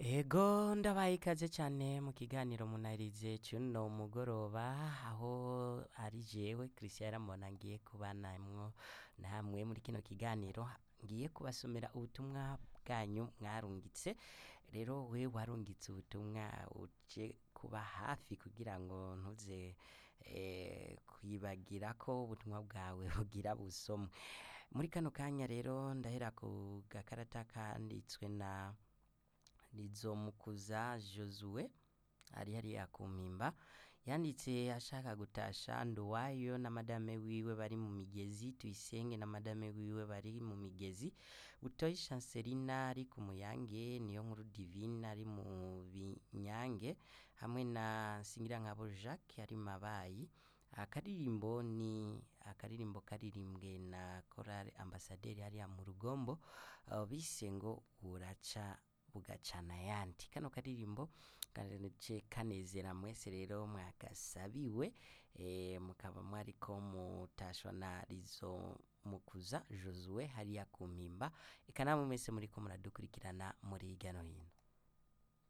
Ego ndabaye ikaze cyane mu kiganiro munarize cy'uno mugoroba aho ari jewe Christian Ramona ngiye kubanamwo namwe muri kino kiganiro ngiye kubasomera ubutumwa bwanyu mwarungitse rero we warungitse ubutumwa uje kuba hafi kugira ngo ntuze eh, kwibagira ko ubutumwa bwawe bugira busomwe muri kano kanya rero ndahera ku gakarata kanditswe na Nizomukuza Josue ari hariya ku mpimba yanditse ashaka gutasha Nduwayo na madame wiwe bari mu migezi Tuyisenge na madame wiwe bari mu migezi Butoyi Chancelina ari ku Muyange niyo nkuru Divine ari mu Binyange hamwe na Singirankabo Jacques ari Mabayi akaririmbo ni akaririmbo karirimbwe na Chorale Ambassadeur hariya mu Rugombo uh, bise ngo uraca bugacana yandi kano karirimbo kanace kanezera mwese rero mwagasabiwe e, mukaba mwariko mutashwa na rizo mukuza Josue hariya ku mpimba eka namwe mwese muriko muradukurikirana muri hirya no hino